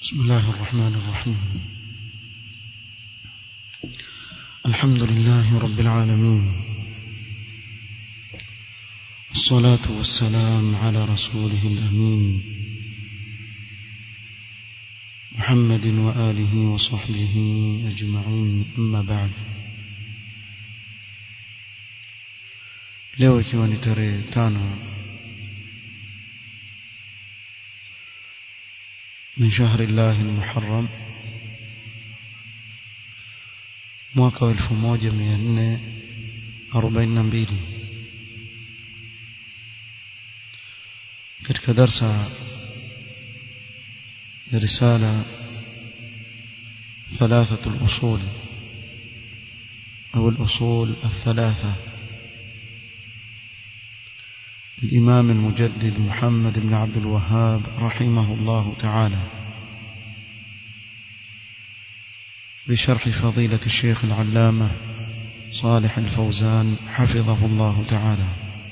بسم الله الرحمن الرحيم الحمد لله رب العالمين الصلاة والسلام على رسوله الأمين محمد وآله وصحبه أجمعين أما بعد leo ikiwa ni tarehe tano من شهر الله المحرم mwaka wa 1442 katika darsa ya risala ثلاثة الأصول أو الأصول الثلاثة الإمام المجدد محمد بن عبد الوهاب رحمه الله تعالى بشرح فضيلة الشيخ العلامة صالح الفوزان حفظه الله تعالى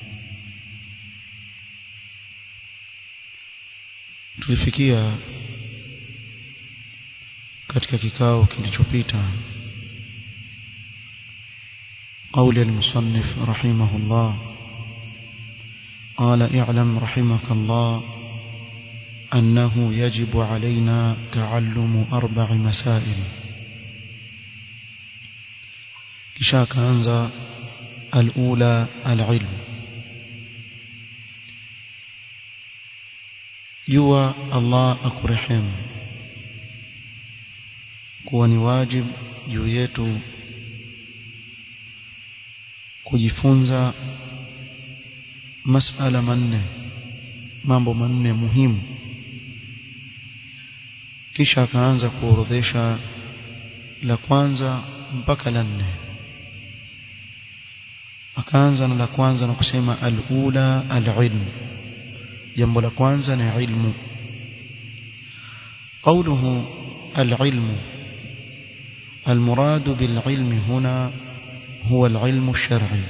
tulifikia katika kikao kilichopita قول المصنف رحمه الله قال اعلم رحمك الله أنه يجب علينا تعلم أربع مسائل kisha akaanza alula alilm jua Allah akurehemu kuwa ni wajib juu yetu kujifunza masala manne mambo manne muhimu kisha akaanza kuorodhesha la kwanza mpaka la nne akaanza na la kwanza na kusema alula alilm jambo la kwanza ni ilmu قوله العلم المراد بالعلم هنا هو العلم الشرعي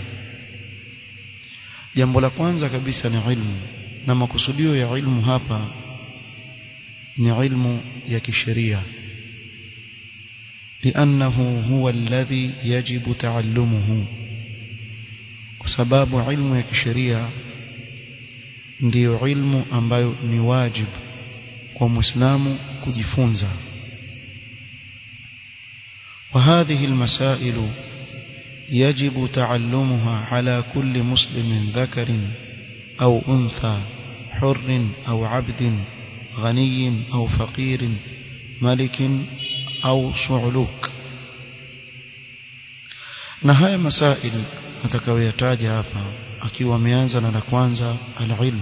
jambo la kwanza kabisa ni ilmu na makusudio ya ilmu hapa ni ilmu ya kisheria لأنه هو الذي يجب تعلمه kwa sababu ilmu ya kisheria ndiyo ilmu ambayo ni wajibu kwa muislamu kujifunza وهذه المسائل يجب تعلمها على كل مسلم ذكر أو أنثى حر أو عبد غني أو فقير ملك أو صعلوك نهاية مسائل atakayoyataja hapa akiwa ameanza na la kwanza alilm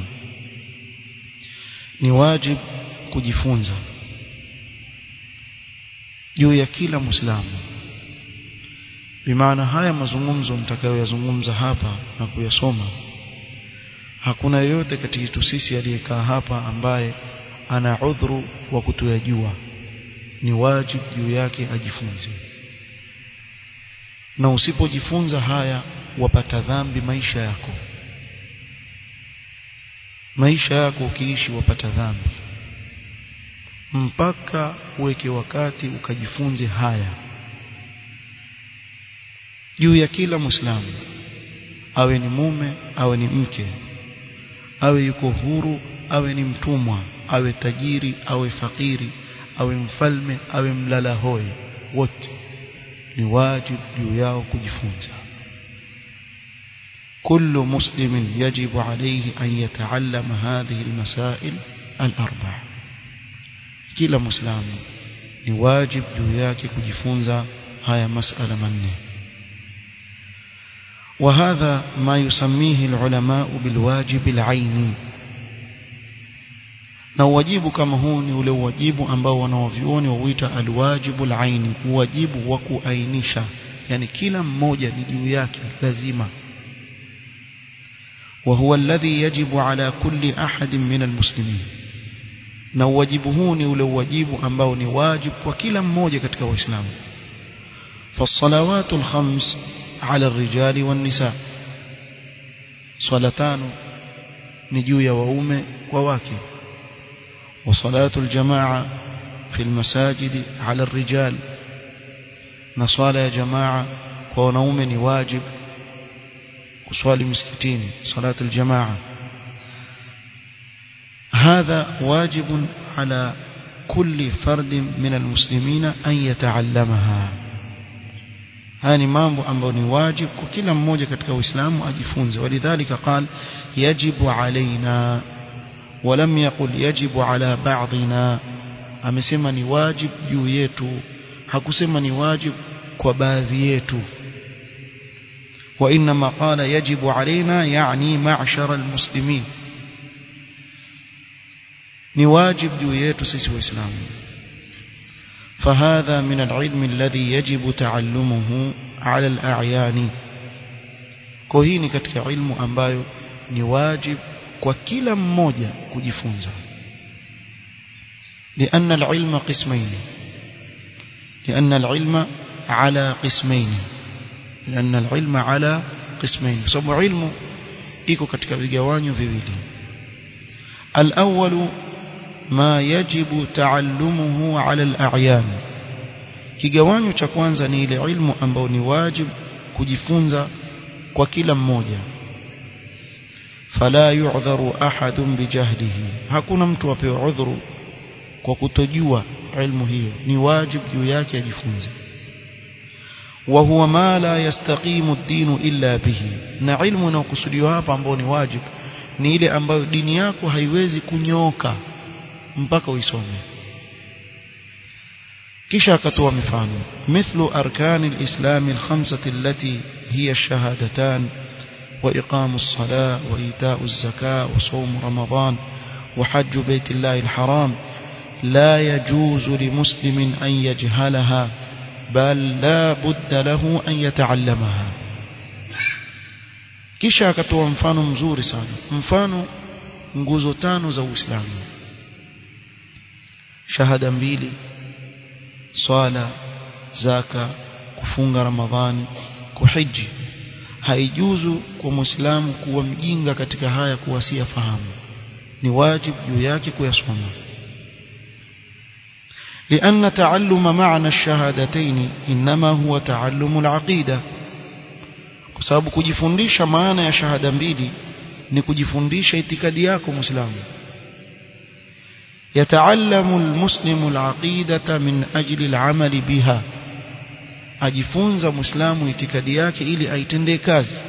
ni wajib kujifunza juu ya kila muislamu bimaana haya mazungumzo nitakayoyazungumza hapa na kuyasoma hakuna yeyote kati yetu sisi aliyekaa hapa ambaye ana udhuru wa kutoyajua ni wajib juu yake ajifunze na usipojifunza haya wapata dhambi maisha yako maisha yako ukiishi wapata dhambi mpaka uweke wakati ukajifunze haya juu ya kila muislamu awe ni mume awe ni mke awe yuko huru awe ni mtumwa awe tajiri awe fakiri awe mfalme awe mlala hoi wote ni wajibu juu yao kujifunza كل مسلم يجب عليه أن يتعلم هذه المسائل الأربع كلا مسلم نواجب جوياك كجفونزا هاي مسألة منه وهذا ما يسميه العلماء بالواجب العيني na uwajibu kama huu ni ule uwajibu ambao wanaovyuoni wauita alwajibu alaini uwajibu wa kuainisha yani kila mmoja ni juu yake lazima وهو الذي يجب على كل أحد من المسلمين na uwajibu huu ni ule uwajibu ambao ni wajib kwa kila mmoja katika waislamu فالصلوات الخمس على الرجال والنساء swala tano ni juu ya waume kwa wake وصلاة الجماعة في المساجد على الرجال نصال يا جماعة ونوم واجب kuswali msikitini salat aljamaa هذا واجب على كل فرد من المسلمين أن يتعلمها هاني mambo ambayo ni wajib kwa kila mmoja katika Uislamu ajifunze walidhalika قال يجب علينا ولم يقل يجب على بعضنا amesema ni wajib juu yetu hakusema ni wajib kwa baadhi yetu وإنما قال يجب علينا يعني معشر المسلمين نواجب جويات سيس وإسلام فهذا من العلم الذي يجب تعلمه على الأعيان كوهيني كتك علم أمبايو نواجب وكلا مmoja kujifunza لأن العلم قسمين لأن العلم على قسمين لأن العلم على قسمين بسبب علم iko katika vigawanyo viwili الأول ما يجب تعلمه على الأعيان kigawanyo cha kwanza ni ile ilmu ambayo ni wajib kujifunza kwa kila mmoja fala yu'dharu ahadun bijahlihi hakuna mtu apewe udhuru kwa kutojua ilmu hiyo ni wajib juu yake ajifunze وهو ما لا يستقيم الدين إلا به na ilmu inayokusudiwa hapa ambao ni wajib ni ile ambayo dini yako haiwezi kunyoka mpaka uisome kisha akatoa mifano mithlu arkani alislam alkhamsati allati hiya ash-shahadatan wa iqamu as-salah wa ita'u az-zakah wa sawm ramadan wa hajj bayt Allah al-haram la yajuzu limuslimin an yajhalaha بل لا بد له أن يتعلمها kisha akatoa mfano mzuri sana mfano nguzo tano za Uislamu shahada mbili swala zaka kufunga ramadhani kuhiji haijuzu kwa muislamu kuwa mjinga katika haya kuwasia fahamu ni wajibu juu yake kuyasoma لأن تعلم معنى الشهادتين إنما هو تعلم العقيدة كسبب kujifundisha maana ya shahada mbili ni kujifundisha itikadi yako muislamu يتعلم المسلم العقيدة من أجل العمل بها ajifunza muislamu itikadi yake ili aitendee kazi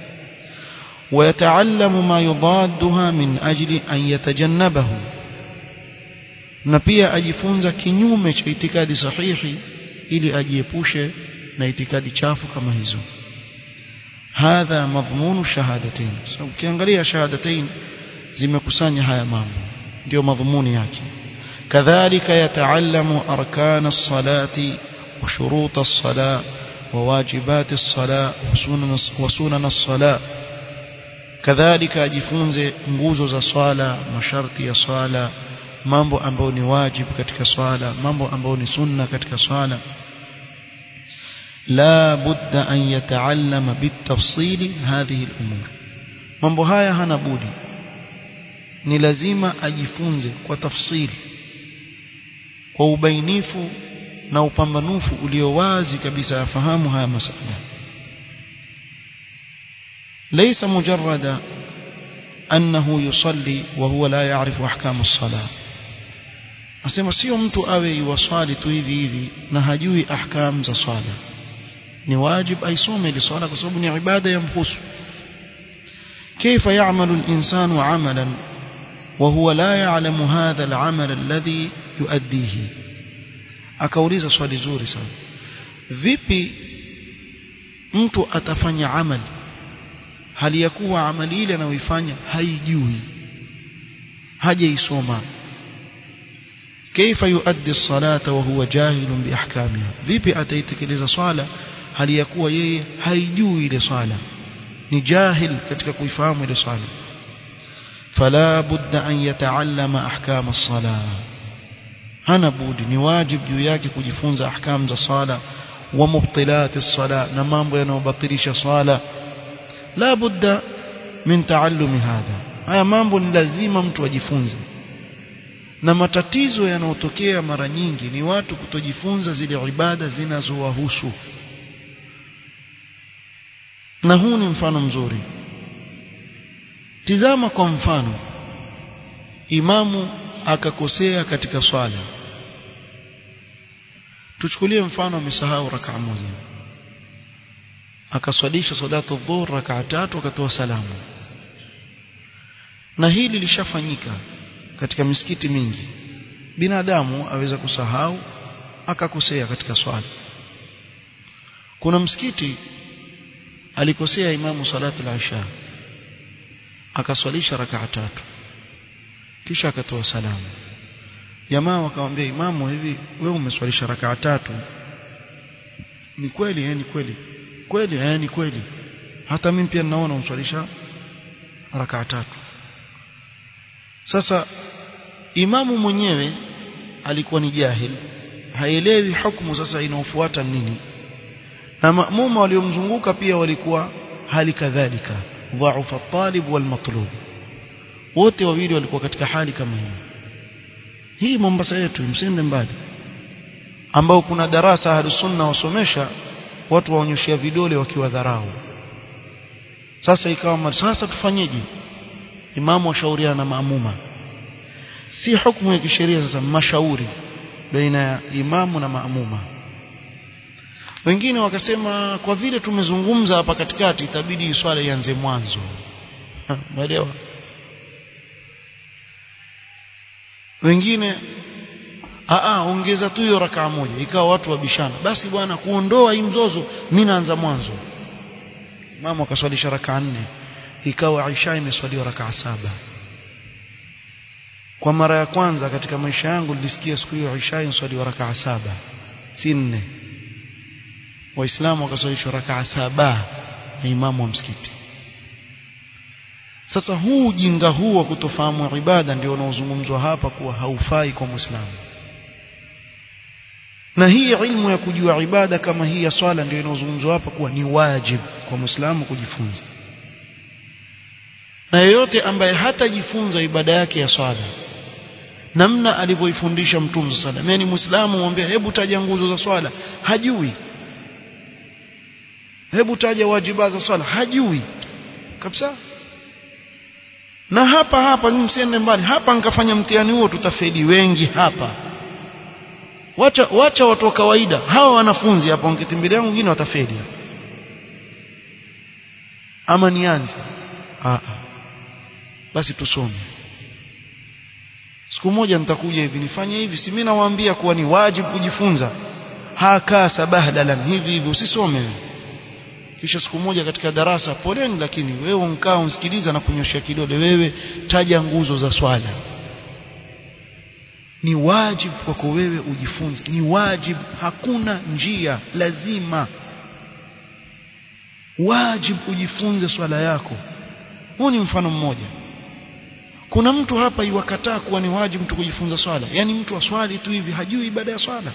ويتعلم ما يضادها من أجل أن يتجنبه na pia ajifunza kinyume cha itikadi sahihi ili ajiepushe na itikadi chafu kama hizo hadha madhmunu shahadatain so, ukiangalia shahadatain zimekusanya haya mambo ndio madhumuni yake kadhalika yataallamu arkana as-salati wa shurut as-salah wa wajibat as-salah wa sunan as-salah kadhalika ajifunze nguzo za swala masharti ya swala mambo ambayo ni wajibu katika swala mambo ambayo ni sunna katika swala la budda an yataallama bitafsili hadhihi al-umur mambo haya hana budi ni lazima ajifunze kwa tafsili kwa ubainifu na upambanufu ulio wazi kabisa afahamu haya masala ليس مجرد أنه يصلي وهو لا يعرف أحكام الصلاة asema sio mtu awe yuwaswali tu hivi hivi na hajui ahkam za swala ni wajib aisome ile swala kwa sababu ni ibada ya mhusu كيف يعمل الإنسان عملا وهو لا يعلم هذا العمل الذي يؤديه akauliza swali zuri sana vipi mtu atafanya amali hali ya kuwa amali ile anayoifanya haijui hajaisoma كيف يؤدي الصلاة وهو جاهل بأحكامها vipi ataitekeleza swala hali ya kuwa yeye haijui ile swala ni jahil katika kuifahamu ile swala فلا بد أن يتعلم أحكام الصلاة hana budi ni wajib juu yake kujifunza ahkam za sala wa mubtilat as-sala na mambo yanayobatilisha sala la budda min taallumi hadha haya mambo ni lazima mtu ajifunze na matatizo yanayotokea mara nyingi ni watu kutojifunza zile ibada zinazowahusu na huu ni mfano mzuri tizama kwa mfano imamu akakosea katika swala tuchukulie mfano amesahau rakaa moja akaswalisha salatu dhuhur rakaa tatu akatoa salamu na hili lishafanyika katika misikiti mingi binadamu aweza kusahau akakosea katika swala kuna msikiti alikosea imamu salatu al-isha akaswalisha rakaa tatu kisha akatoa salamu jamaa wakamwambia imamu hivi wewe umeswalisha rakaa tatu ni kweli eh ni kweli kweli eh ni kweli hata mimi pia ninaona umswalisha rakaa tatu sasa imamu mwenyewe alikuwa ni jahil haelewi hukumu sasa inaofuata nini na maamuma waliomzunguka pia walikuwa hali kadhalika dhaufa talib wal matlub wote wawili walikuwa katika hali kama hii hii Mombasa yetu msende mbali ambao kuna darasa ahli sunna wasomesha watu waonyoshia vidole wakiwa dharau sasa ikawa sasa tufanyeje imamu washauriana na maamuma si hukumu ya kisheria sasa mashauri baina ya imamu na maamuma wengine wakasema kwa vile tumezungumza hapa katikati itabidi swala ianze mwanzo umeelewa wengine aa ongeza tu hiyo rakaa moja ikawa watu wabishana basi bwana kuondoa hii mzozo mimi naanza mwanzo mama akaswalisha rakaa nne ikawa Aisha imeswaliwa rakaa saba kwa mara ya kwanza katika maisha yangu nilisikia siku hiyo Aisha imeswaliwa rakaa saba si nne waislamu wakaswalishwa rakaa saba na imamu wa msikiti sasa huu ujinga huu wa kutofahamu ibada ndio unaozungumzwa hapa kuwa haufai kwa muislamu na hii ilmu ya kujua ibada kama hii ya swala ndio inaozungumzwa hapa kuwa ni wajib kwa muislamu kujifunza na yeyote ambaye hatajifunza ibada yake ya swala namna alivyoifundisha mtume sala mimi ni muislamu mwambie hebu taja nguzo za swala hajui hebu taja wajiba za swala hajui kabisa na hapa hapa msiende mbali hapa nikafanya mtihani huo tutafeli wengi hapa wacha wacha watu wa kawaida hawa wanafunzi hapa wangetimbilia wengine watafeli ama nianze ah basi tusome siku moja nitakuja hivi nifanye hivi si mimi nawaambia kuwa ni wajibu kujifunza haka sabahdalan hivi hivi usisome wewe kisha siku moja katika darasa poleni lakini wewe unkaa unsikiliza na kunyoshia kidole wewe taja nguzo za swala ni wajibu kwako wewe ujifunze ni wajibu hakuna njia lazima wajibu ujifunze swala yako huu ni mfano mmoja kuna mtu hapa iwakataa kuwa ni wajibu mtu kujifunza swala yani mtu aswali tu hivi hajui ibada ya swala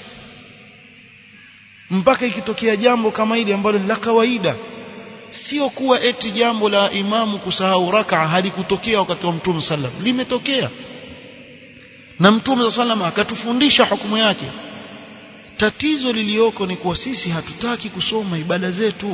mpaka ikitokea jambo kama hili ambalo ni la kawaida sio kuwa eti jambo la imamu kusahau raka halikutokea wakati wa mtume sallam limetokea na mtume sallam akatufundisha hukumu yake tatizo lilioko ni kuwa sisi hatutaki kusoma ibada zetu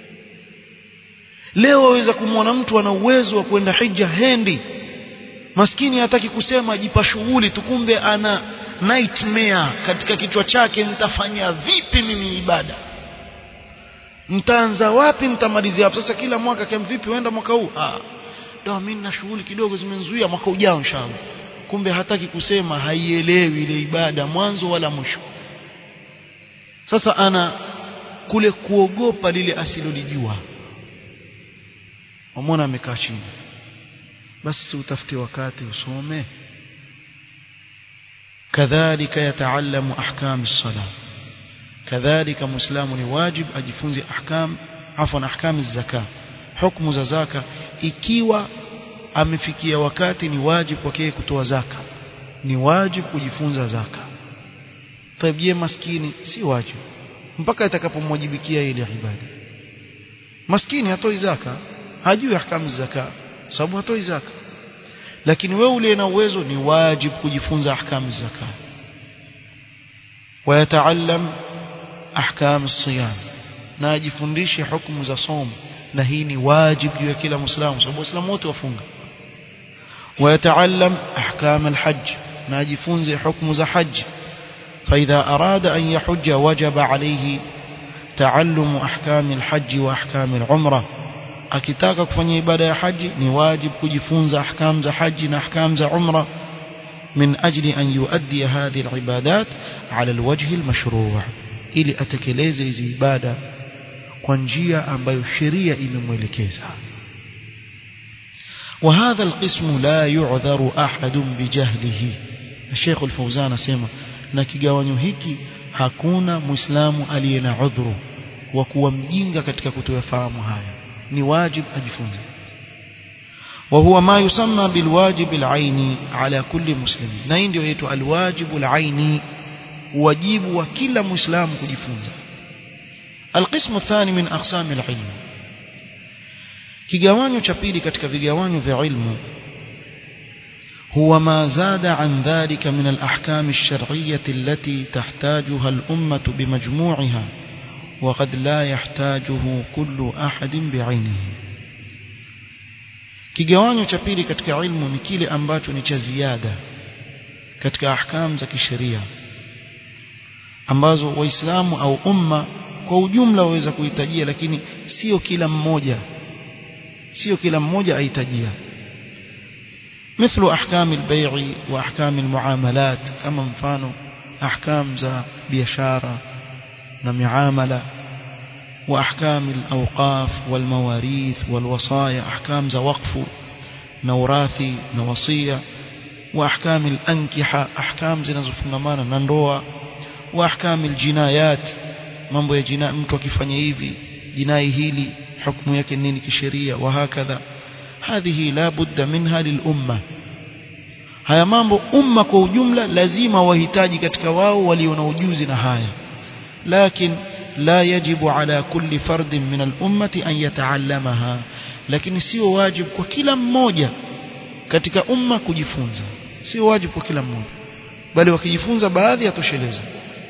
leo waweza kumwona mtu ana uwezo wa kwenda hija hendi maskini hataki kusema ajipa shughuli tukumbe ana nightmare katika kichwa chake nitafanya vipi mimi ibada nitaanza wapi nitamalizia hapo sasa kila mwaka kama vipi uenda mwaka huu ah ndio mimi na shughuli kidogo zimenzuia mwaka ujao inshallah kumbe hataki kusema haielewi ile ibada mwanzo wala mwisho sasa ana kule kuogopa lile asilolijua wamwona amekaa chini basi utafute wakati usome kadhalika yataalamu ahkam as-salah kadhalika muislamu ni wajib ajifunze ahkam afwan ahkam az-zakah hukumu za zaka ikiwa amefikia wakati ni wajibu kwake kutoa zaka ni wajibu kujifunza zaka tabie maskini si wajibu mpaka itakapomwajibikia ile ibada maskini hatoi zaka hajui ahkamu zaka sababu hatoi zaka lakini wewe uliye na uwezo ni wajib kujifunza ahkam zaka wayataallam ahkam siyam na ajifundishe hukumu za somo na hii ni wajib juu ya kila muislamu sababu waislamu wote wafunga ويتعلم أحكام الحج ناجفونز حكم ذا حج فإذا أراد أن يحج وجب عليه تعلم أحكام الحج وأحكام العمرة akitaka kufanya ibada ya haji ni wajib kujifunza ahkam za haji na ahkam za umra min ajli an yuaddi hadhihi alibadat ala alwajhi almashru' ili atekeleze hizi ibada kwa njia ambayo sheria imemwelekeza وهذا القسم لا يعذر أحد بجهله الشيخ الفوزان سيما na kigawanyo hiki hakuna muislamu aliye na udhuru wa kuwa mjinga katika kutoyafahamu haya ni wajib ajifunze وهو ما يسمى بالواجب العيني على كل مسلم na hii ndio inaitwa alwajibu alaini wajibu wa kila muislamu kujifunza القسم الثاني من اقسام العلم kigawanyo cha pili katika vigawanyo vya ilmu هو ما زاد عن ذلك من الأحكام الشرعية التي تحتاجها الأمة بمجموعها وقد لا يحتاجه كل أحد بعينه kigawanyo cha pili katika ilmu ni kile ambacho ni cha ziada katika ahkam za kisheria ambazo waislamu au umma kwa ujumla waweza kuhitajia lakini sio kila mmoja sio kila mmoja ahitajia مثل أحكام البيع وأحكام المعاملات كما مفانو أحكام ذا بيشارة ومعاملة وأحكام الأوقاف والمواريث والوصايا أحكام ذا وقف نوراثي نوصية وأحكام الأنكحة أحكام زي نزفنغمانا ننروى وأحكام الجنايات mambo ya jinai mtu akifanya hivi jinai hili hukumu yake nini kisheria wahakadha hadhihi la budda minha lilumma haya mambo umma kwa ujumla lazima wahitaji katika wao walio na ujuzi na haya lakin la yajibu ala kulli fardin min al-ummati an yataallamaha lakini sio wajibu kwa kila mmoja katika umma kujifunza sio wajibu kwa kila mmoja bali wakijifunza baadhi yatosheleza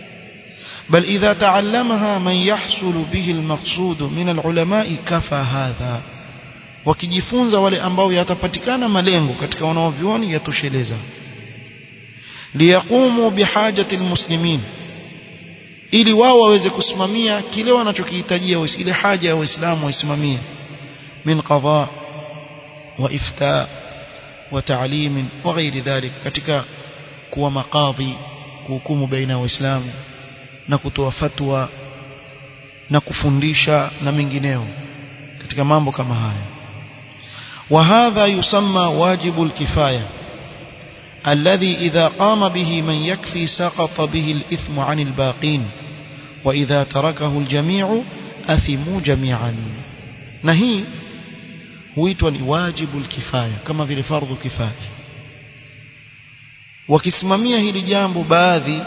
بل إذا تعلمها من يحصل به المقصود من العلماء كفى هذا wakijifunza wale ambao yatapatikana malengo katika wanaovioni yatosheleza liyaqumu bihajati almuslimin ili wao waweze kusimamia kile wanachokihitajia ile haja ya waislamu waisimamie min qada wa ifta wa ta'lim wa ghairi dhalik katika kuwa maqadhi kuhukumu baina ya waislamu na kutoa fatwa na kufundisha na mengineo katika mambo kama haya وهذا يسمى واجب الكفاية الذي إذا قام به من يكفي سقط به الإثم عن الباقين وإذا تركه الجميع أثموا جميعا نهي huitwa ni wajibu alkifaya kama vile fardhu kifaya wakisimamia hili jambo baadhi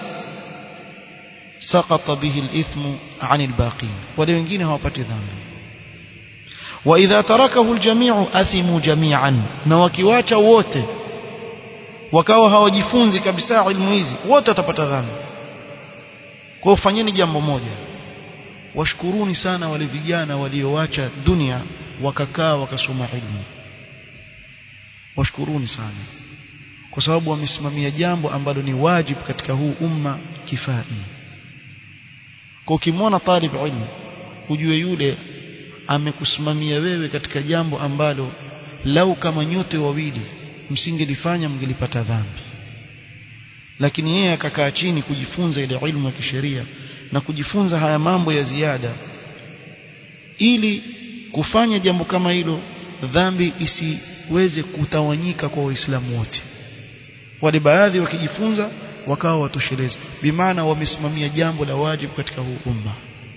سقط به الإثم عن الباقين wale wengine hawapati dhambi واذا تركه الجميع اثموا جميعا na wakiwacha wote wakawa hawajifunzi kabisa ilmu hizi wote watapata dhambi kwa fanyeni jambo moja washkuruni sana wale vijana walioacha dunia wakakaa wakasoma ilmu washkuruni sana kwa sababu wamesimamia jambo ambalo ni wajibu katika huu umma kifai kwa ukimwona talib ilmu ujue yule amekusimamia wewe katika jambo ambalo lau kama nyote wawili msingelifanya mngelipata dhambi lakini yeye akakaa chini kujifunza ile ilmu ya kisheria na kujifunza haya mambo ya ziada ili kufanya jambo kama hilo dhambi isiweze kutawanyika kwa waislamu wote wale baadhi wakijifunza wakawa watosheleza bimaana wamesimamia jambo la wajibu katika huu umma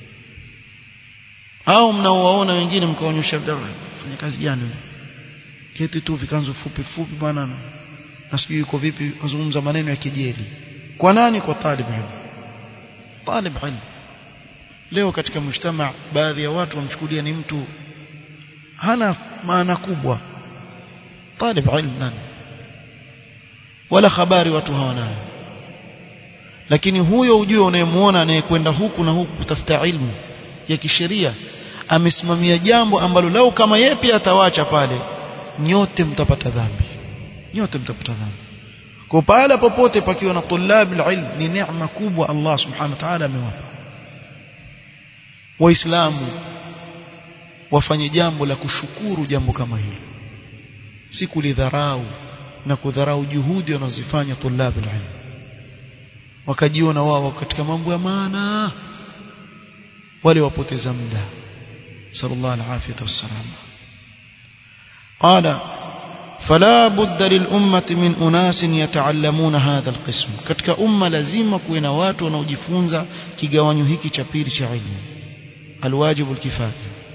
au mnaowaona wengine mkaonyesha fanya kazi gani keti tu vikanzo fupi fupi bwana na sijui yuko vipi kuzungumza maneno ya kejeli kwa nani kwa talib ilmu talib ilmu leo katika mshtama baadhi ya watu wamchukulia ni mtu hana maana kubwa talib ilmu nani wala habari watu hawanayo lakini huyo ujue unayemuona anayekwenda huku na huku kutafuta ilmu ya kisheria amesimamia jambo ambalo lau kama yeye pia atawacha pale nyote mtapata dhambi nyote mtapata dhambi kwa pale popote pakiwa na tulabi ilm ni neema kubwa Allah subhanahu wa ta'ala amewapa waislamu wafanye jambo la kushukuru jambo kama hilo si kulidharau na kudharau juhudi wanazofanya tulabi ilm wakajiona wao katika mambo ya maana wale wapoteza muda sallallahu alaihi wasallam قال فلا بد للأمة من أناس يتعلمون هذا القسم katika umma lazima kuwe na watu wanaojifunza kigawanyo hiki cha pili cha ilmu alwajibu alkifaya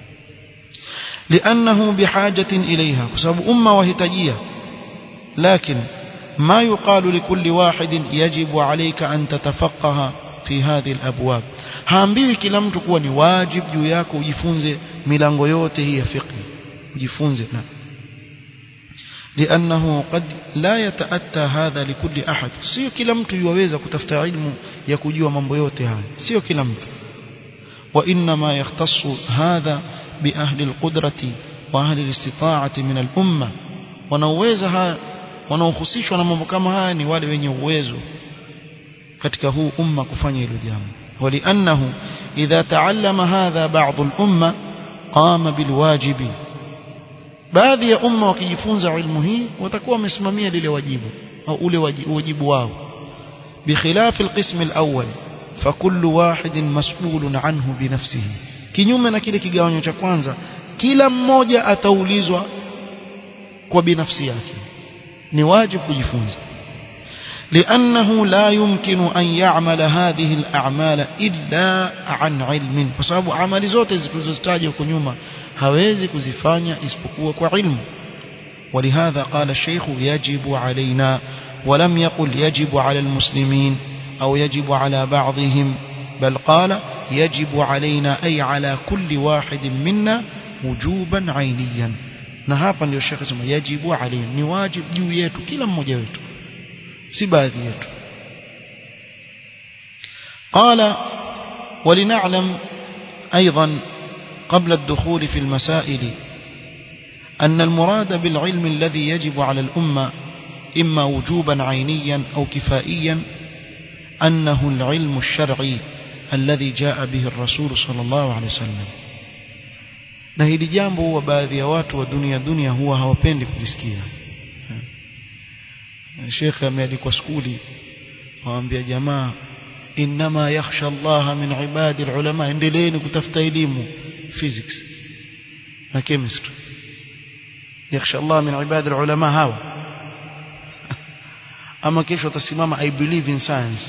لأنه بحاجة إليها بسبب أمة وهتجية لكن ما يقال لكل واحد يجب عليك أن تتفقه في هذه الأبواب haambiwi kila mtu kuwa ni wajib juu yako ujifunze milango yote hii ya fiqh ujifunze na لأنه قد لا يتأتى هذا لكل أحد sio kila mtu yuweza kutafuta ilmu ya kujua mambo yote haya sio kila mtu وإنما يختص هذا بأهل القدرة وأهل الاستطاعة من الأمة wanaweza haya wanaohusishwa na mambo kama haya ni wale wenye uwezo katika huu umma kufanya hilo jambo ولأنه إذا تعلم هذا بعض الأمة قام بالواجب baadhi ya umma wakijifunza ilmu hii watakuwa wamesimamia lile wajibu au ule wajibu wao بخلاف القسم الأول فكل واحد مسؤول عنه بنفسه kinyume na kile kigawanyo cha kwanza kila mmoja ataulizwa kwa binafsi yake ni wajibu kujifunza لأنه لا يمكن أن يعمل هذه الأعمال إلا عن علم فسبب عمل zote zilizotajwa huko nyuma hawezi kuzifanya isipokuwa kwa ilmu ولهذا قال الشيخ يجب علينا ولم يقل يجب على المسلمين أو يجب على بعضهم بل قال يجب علينا أي على كل واحد منا وجوبا عينيا na hapa ndio shekhe sema yajibu alayhi ni wajibu juu yetu kila mmoja wetu si baadhi yetu قال ولنعلم أيضا قبل الدخول في المسائل أن المراد بالعلم الذي يجب على الأمة إما وجوبا عينيا أو كفائيا أنه العلم الشرعي الذي جاء به الرسول صلى الله عليه وسلم na hili jambo huwa baadhi ya watu wa dunia dunia huwa hawapendi kulisikia shekhe amealikwa skuli waambia jamaa inma yakhsha Allah min ibadi ulama endeleeni kutafuta elimu physics na chemistry yakhsha Allah min ibadi ulama hawa ama kesho atasimama i believe in science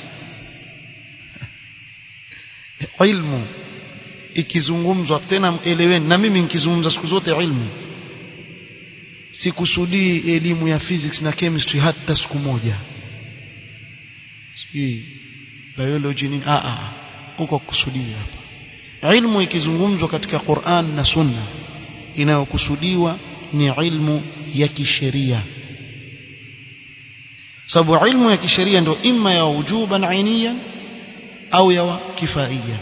ilmu ikizungumzwa tena eleweni na mimi nikizungumza siku zote ilmu sikusudii elimu ya physics na chemistry hata siku moja sijui biology nini a a huko kusudia hapa ilmu ikizungumzwa katika Qur'an na Sunna inayokusudiwa ni ilmu ya kisheria sababu ilmu ya kisheria ndio imma ya wujuban ainiyan au ya kifaiyan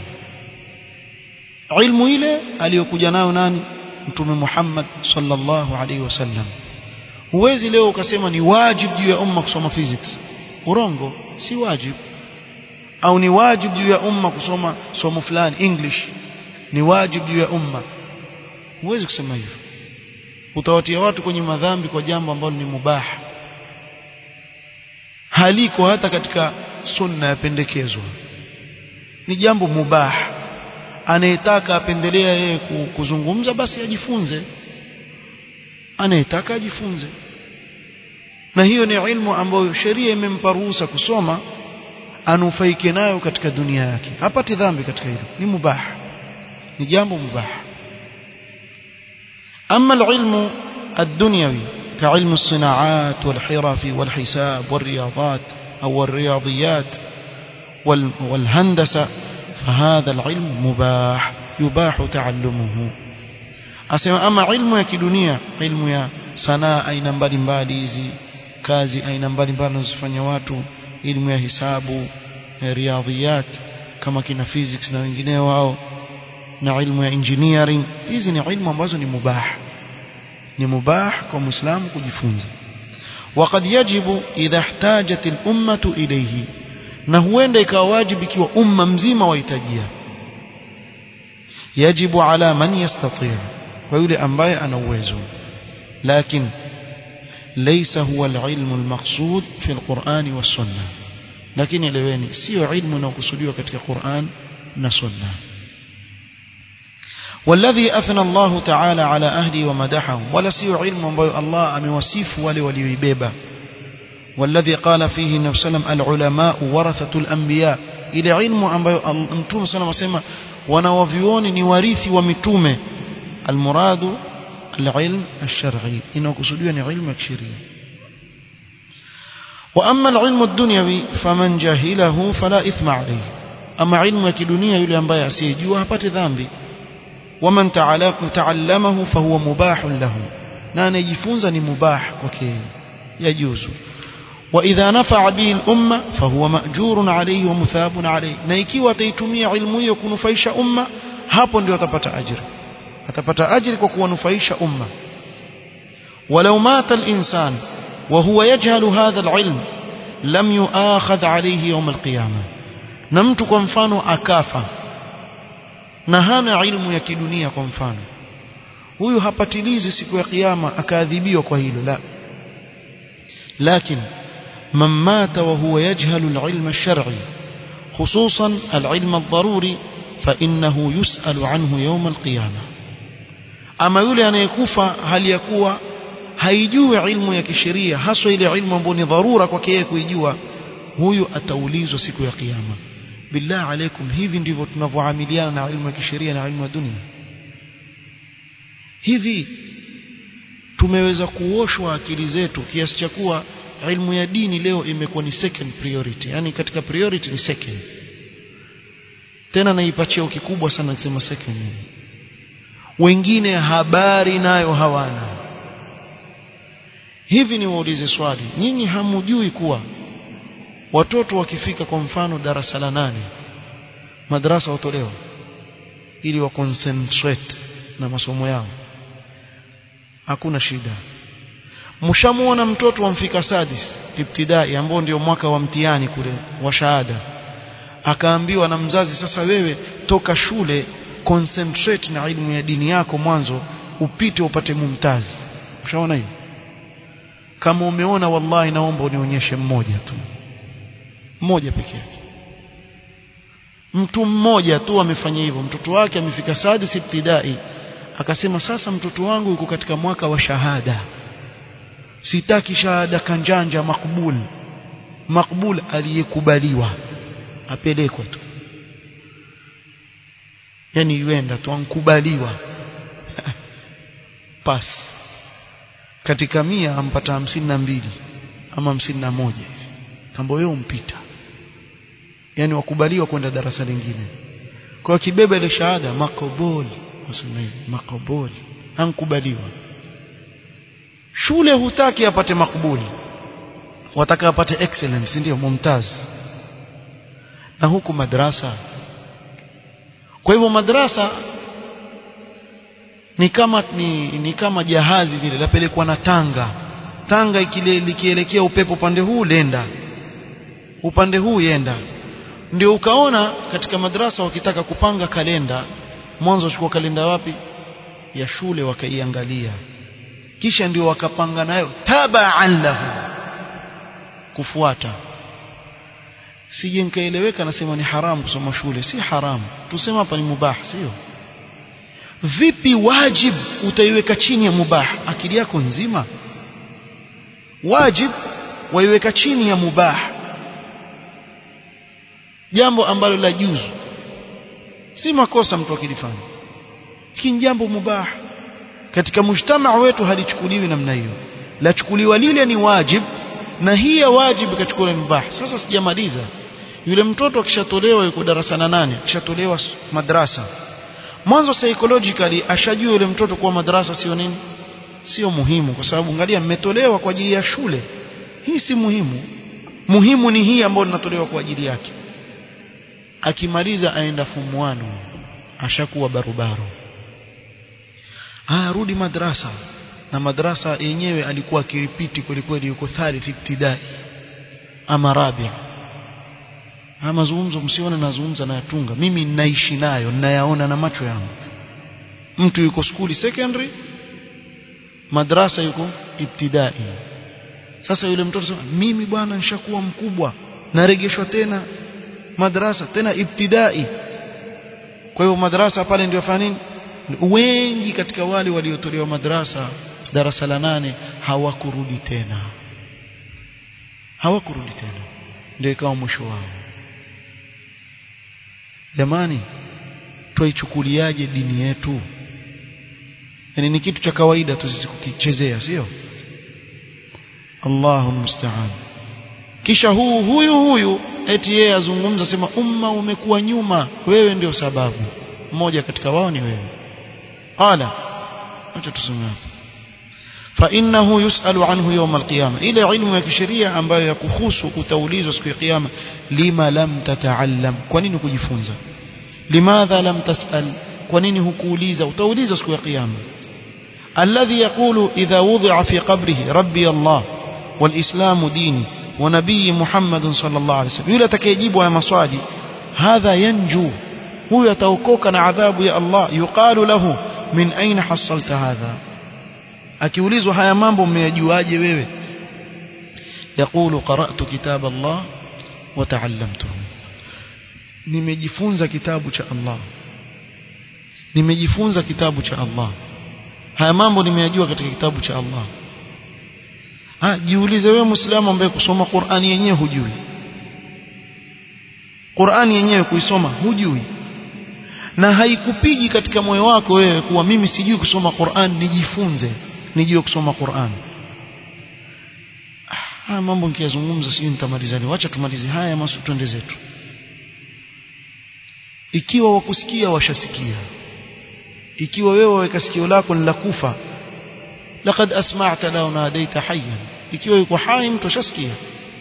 ilmu ile aliyokuja nayo nani mtume Muhammad sallallahu alaihi wasallam huwezi leo ukasema ni wajibu juu ya umma kusoma physics urongo si wajibu au ni wajibu juu ya umma kusoma somo fulani english ni wajibu juu ya umma huwezi kusema hivyo utawatia watu kwenye madhambi kwa jambo ambalo ni mubaha haliko hata katika sunna yapendekezwa ni jambo mubaha anayetaka apendelea yeye kuzungumza basi ajifunze anayetaka ajifunze na hiyo ni ilmu ambayo sheria imempa ruhusa kusoma anufaike nayo katika dunia yake hapati dhambi katika hilo ni mubah ni jambo mubah ama العلم الدنيوي كعلم الصناعات والحرف والحساب والرياضات أو الرياضيات والهندسة فهذا العلم مباح يباح تعلمه asema ama ilmu ya kidunia ilmu ya sanaa aina mbalimbali hizi kazi aina mbalimbali wanazofanya watu elimu ya hisabu riadhiyat kama kina physics na wengineo wao na ilmu ya engineering hizi ni ilmu ambazo ni mubah ni mubah kwa muislamu kujifunza وقد يجب إذا احتاجت الأمة إليه na huenda ikawa wajibu ikiwa umma mzima wahitajia yajibu ala man yastati kwa yule ambaye ana uwezo lakini laysa huwa alilmu almaqsud fi alquran wassunna lakini eleweni sio ilmu inayokusudiwa katika Qur'an na sunna والذي أثنى الله تعالى على أهله ومدحهم ولا سيو علم ambayo Allah amewasifu wale walioibeba والذي قال فيه النبي صلى الله عليه وسلم العلماء ورثة الأنبياء ile ilmu ambayo mtume sana wasema wanawavioni ni warithi wa mitume almuradu alilm alshar'i inakusudiwa ni ilmu ya kisheria واما العلم الدنيوي فمن جهله فلا اثم عليه اما علم ya kidunia yule ambaye asiyejua hapati dhambi ومن تعلمه فهو مباح له na anajifunza ni mubah kwake yajuzu واذا نفع به الامه فهو ماجور عليه ومثاب عليه na ikiwa ataitumia ilmu hiyo kunufaisha umma hapo ndio atapata ajira atapata ajira kwa kuwanufaisha umma ولو مات الانسان وهو يجهل هذا العلم لم يؤاخذ عليه يوم القيامه na mtu kwa mfano akafa na hana ilmu ya kidunia kwa mfano huyu hapatilizi siku ya kiyama akaadhibiwa kwa hilo la lakini من مات وهو يجهل العلم الشرعي خصوصا العلم الضروري فإنه يسأل عنه يوم القيامة أما يولي أن يكوفى هل يكوى haijui ilmu ya kisheria haswa ile ilmu ambayo ni dharura kwake yeye kuijua huyu ataulizwa siku ya kiyama billah alaikum hivi ndivyo tunavyoamiliana na ilmu ya kisheria na ilmu ya dunia hivi tumeweza kuoshwa akili zetu kiasi cha kuwa ilmu ya dini leo imekuwa ni second priority yani katika priority ni second tena naipa cheo kikubwa sana kusema second wengine habari nayo hawana hivi ni waulize swali nyinyi hamujui kuwa watoto wakifika kwa mfano darasa la nane madrasa watolewa ili wa concentrate na masomo yao hakuna shida mshamuona mtoto wamfika sadis ibtidai ambao ndio mwaka wa mtihani kule wa shahada akaambiwa na mzazi sasa wewe toka shule concentrate na elimu ya dini yako mwanzo upite upate mumtazi ushaona hiyo kama umeona wallahi naomba unionyeshe mmoja tu mmoja peke yake mtu mmoja tu amefanya hivyo mtoto wake amefika sadis ibtidai akasema sasa mtoto wangu yuko katika mwaka wa shahada sitaki shahada kanjanja makbul makbul aliyekubaliwa apelekwa tu yani yuenda tu ankubaliwa pas katika mia ampata hamsini na mbili ama hamsini na moja kambo wewe umpita yani wakubaliwa kwenda darasa lingine kwa kibeba ile shahada makoboli wasema hivi makoboli ankubaliwa shule hutaki apate makbuli wataka apate excellence ndio mumtaz na huku madrasa kwa hivyo madrasa ni kama ni, ni kama jahazi vile lapelekwa na tanga tanga ikile likielekea upepo upande huu lenda upande huu yenda ndio ukaona katika madrasa wakitaka kupanga kalenda mwanzo wachukua kalenda wapi ya shule wakaiangalia kisha ndio wakapanga nayo tabaan lahu kufuata sije nikaeleweka nasema ni haramu kusoma shule si haramu tusema hapa ni mubah sio vipi wajib utaiweka chini ya mubah akili yako nzima wajib waiweka chini ya mubah jambo ambalo la juzu si makosa mtu akilifanya lakini jambo mubah katika mujtamaa wetu halichukuliwi namna hiyo lachukuliwa lile ni wajib na hii ya wajib ikachukuliwa ni mubah sasa sijamaliza yule mtoto akishatolewa yuko darasa na nane akishatolewa madrasa mwanzo psychologically ashajua yule mtoto kuwa madrasa sio nini sio muhimu kwa sababu angalia mmetolewa kwa ajili ya shule hii si muhimu muhimu ni hii ambayo linatolewa kwa ajili yake akimaliza aenda fumuano ashakuwa barobaro ah rudi madrasa na madrasa yenyewe alikuwa akiripiti kweli kweli yuko thalith ibtidai ama rabia haya mazungumzo msione nazungumza nayatunga mimi ninaishi nayo ninayaona na macho yangu mtu yuko skuli secondary madrasa yuko ibtidai sasa yule mtoto sema mimi bwana nishakuwa mkubwa naregeshwa tena madrasa tena ibtidai kwa hiyo madrasa pale ndio fanya nini wengi katika wale waliotolewa madrasa darasa la nane hawakurudi tena hawakurudi tena ndio ikawa mwisho wao jamani twaichukuliaje dini yetu yani ni kitu cha kawaida tu sisi kukichezea sio Allahu musta'an kisha huu huyu huyu eti yeye azungumza sema umma umekuwa nyuma wewe ndio sababu mmoja katika wao ni wewe qala acha tusome hapo فإنه يسأل عنه يوم القيامة إلى علم ya kisheria ambayo yakuhusu utaulizwa siku ya kiyama lima lam tataallam kwa nini kujifunza limadha lam tasal kwa nini hukuuliza utaulizwa siku ya kiyama الذي يقول إذا وضع في قبره ربي الله والإسلام ديني ونبي محمد صلى الله عليه وسلم يلا تكيجيب يا مصادي هذا ينجو هو يتوكوك عذاب يا الله يقال له من أين حصلت هذا akiulizwa haya mambo mmeyajuaje wewe يقول قرأت كتاب الله وتعلمته nimejifunza kitabu cha Allah nimejifunza kitabu cha Allah haya mambo nimeyajua katika kitabu cha Allah ah jiulize wewe muislamu ambaye kusoma Qur'ani yenyewe hujui Qur'ani yenyewe kuisoma hujui na haikupigi katika moyo wako wewe kuwa mimi sijui kusoma Qur'an nijifunze nijue kusoma Qur'an haya mambo nikiyazungumza sijui nitamaliza leo acha tumalize haya masu twende zetu ikiwa wakusikia washasikia ikiwa wewe waweka sikio lako ni la kufa laqad asma'ta la nadaita hayyan ikiwa yuko hai mtu ashasikia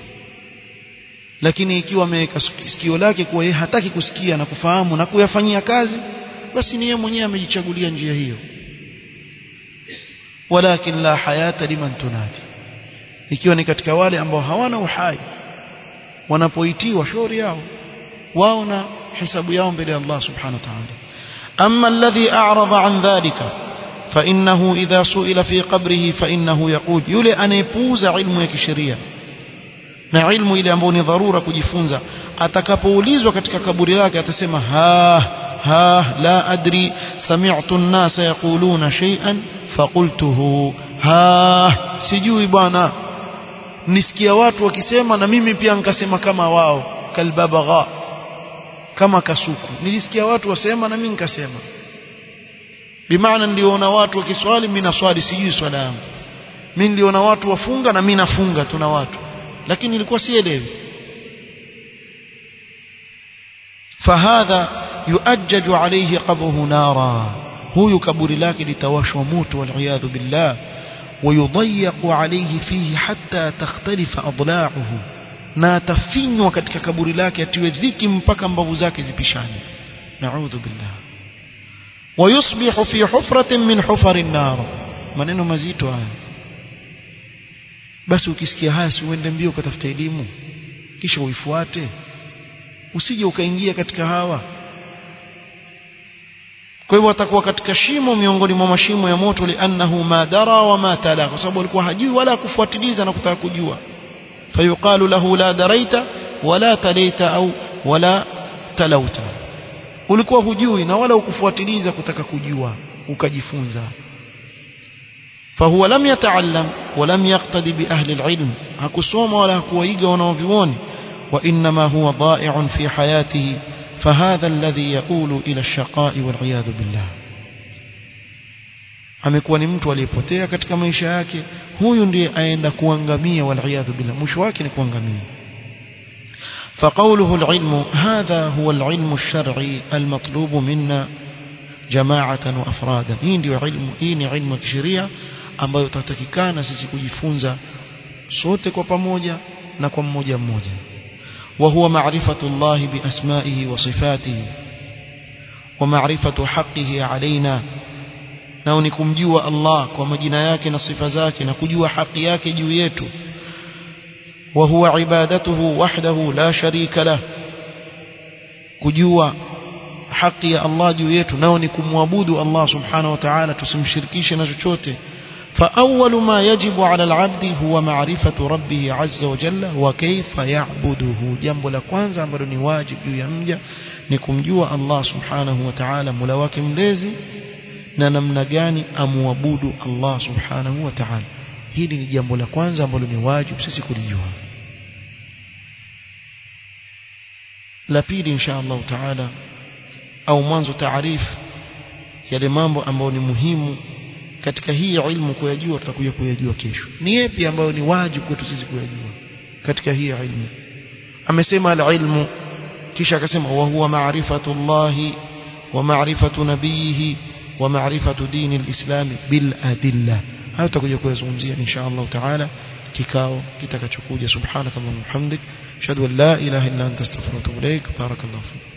lakini ikiwa ameweka sikio lake kuwa yeye hataki kusikia na kufahamu na kuyafanyia kazi basi ni yeye mwenyewe amejichagulia njia hiyo walakin la hayata liman tunadi ikiwa ni katika wale ambao hawana uhai wanapoitiwa shauri yao wao na hisabu yao mbele ya Allah subhanahu wa ta'ala amma alladhi a'rada an dhalika فإنه إذا سئل في قبره فإنه يقول يلي أن يپوز علم ya kisheria na ilmu ile ambayo ni dharura kujifunza atakapoulizwa katika kaburi lake atasema ha ha la adri sami'tu an-nasa yaquluna shay'an faqultuhu ha sijui bwana nisikia watu wakisema na mimi pia nikasema kama wao kalbabagha kama kasuku nilisikia watu wasema na mimi nikasema bimaana niliona watu wakiswali mimi naswali sijui swala yangu mimi niliona watu wafunga na mimi nafunga tuna watu lakini nilikuwa sielewi fahadha yuajjaju alayhi qabruhu nara huyu kaburi lake litawashwa moto wal billah ويضيق عليه فيه حتى تختلف أضلاعه na atafinywa katika kaburi lake atiwe dhiki mpaka mbavu zake zipishane naudhu billah ويصبح في حفرة من حفر النار maneno mazito haya basi ukisikia haya si uende mbio ukatafuta elimu kisha uifuate usije ukaingia katika hawa kwa hivyo atakuwa katika shimo miongoni mwa mashimo ya moto liannahu ma dara wa ma tala kwa sababu alikuwa hajui wala kufuatiliza na kutaka kujua fayuqalu lahu la daraita wala talaita au wala talauta ulikuwa hujui na wala ukufuatiliza kutaka kujua ukajifunza فهو لم يتعلم ولم يقتدي بأهل العلم hakusoma wala hakuwaiga wanaovioni وإنما هو ضائع في حياته فهذا الذي يقول إلى الشقاء والعياذ بالله amekuwa ni mtu aliyepotea katika maisha yake huyu ndiye aenda kuangamia waliyadhu billah mwisho wake ni kuangamia فقوله العلم هذا هو العلم الشرعي المطلوب منا جماعة وأفرادا hii ndio ilmu hii ni ilmu ya kisheria ambayo tutatakikana sisi kujifunza sote kwa pamoja na kwa mmoja mmoja وهو معرفة الله بأسمائه وصفاته ومعرفة حقه علينا nao ni kumjua Allah kwa majina yake na sifa zake na kujua haki yake juu yetu wa huwa ibadatuhu wahdahu la sharika lah kujua haki ya Allah juu yetu nao ni kumwabudu Allah subhanahu wa ta'ala tusimshirikishe na chochote فأول ما يجب على العبد هو معرفة ربه عز وجل وكيف يعبده جنب la kwanza ambalo ni wajibu juu ya mja ni kumjua Allah subhanahu wa ta'ala mula wake mlezi na namna gani amuabudu Allah subhanahu wa ta'ala hili ni jambo la kwanza ambalo ni wajibu sisi kulijua la pili insha Allah ta'ala au mwanzo taarifu yale mambo ambayo ni muhimu katika hii ilmu kuyajua tutakuja kuyajua kesho ni yapi ambayo ni wajibu kwetu sisi kuyajua katika hii ilmu amesema al-ilmu kisha akasema wa huwa ma'rifatullahi wa ma'rifatu nabiyihi wa ma'rifatu dini al-islam bil adilla hayo tutakuja kuyazungumzia insha Allah taala kikao kitakachokuja subhanaka wa bihamdik ashhadu an la ilaha illa anta astaghfiruka wa atubu ilaik barakallahu fik